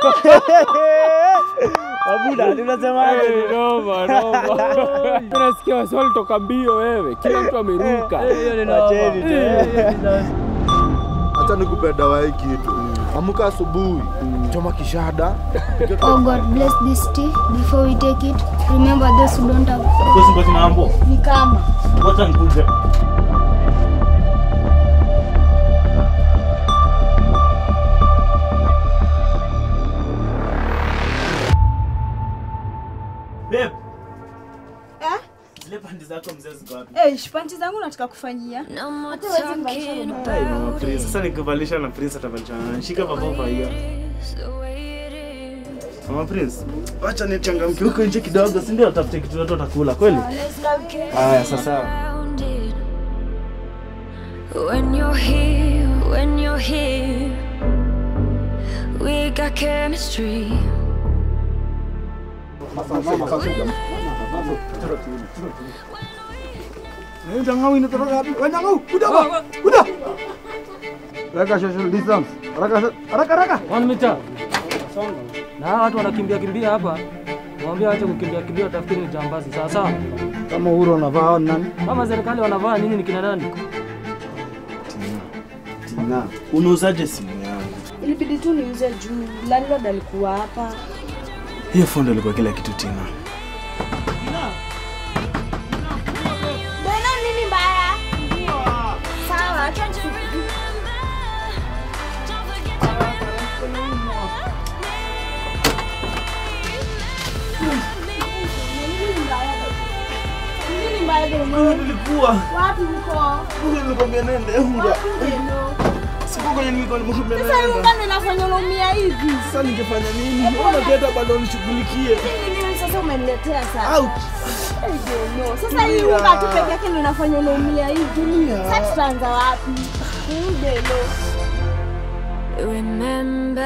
Mabuda, tunasemaje? Eh, noma, noma. Unasikia wasi walitoka mbio wewe, kila mtu ameruka. Wacheni tu. Acha nikupe dawa hii kitu. Amka asubuhi, choma kishada. Oh God, bless this tea before we take it. Remember those who don't have Kosi ngozi mambo. ni kama. Wacha nikuje. Babe. Eh? Zile pandi zako mzee ziko wapi? Eh, panti zangu nataka kufanyia. No more talking Ai, mama Prince. Sasa nikivalisha na Prince atavalisha na nani? Shika papa hiyo. Mama Prince, acha nichangamke huko nje kidogo, si ndio? Tafute kitu watu watakula kweli? Haya, sasa. When you're here, when you're here, we got chemistry. Jangawi inatoka wapi? Wewe Jangawi, kuja hapa. Kuja. Weka social distance. Haraka haraka haraka. One meter. Na hawa watu wanakimbia kimbia hapa. Mwambie ache kukimbia kimbia tafikiri ni jambazi. Sawa sawa. Kama uhuru unavaa hao ni nani? Kama serikali wanavaa nyinyi ni kina nani? Tina. Unauzaje simu yangu? Ilibidi tu niuze juu landlord alikuwa hapa. Hiyo fundo ilikuwa kila kitu Tina. Mbona nini mbaya? Sawa, acha Nini mbaya Wewe nilikuwa. Wapi uko? Wewe nilikwambia nende unga. Siku kwenye nilikuwa nimekwambia Sasa nende. unga ndo inafanya unaumia hivi. Sasa ningefanya nini? Mbona unaleta bado nishughulikie? Nini nini sasa umeniletea sasa? Out. I don't know. Sasa hii unga tu peke yake ndo inafanya unaumia hivi. Sasa tutaanza wapi? Udelo. Remember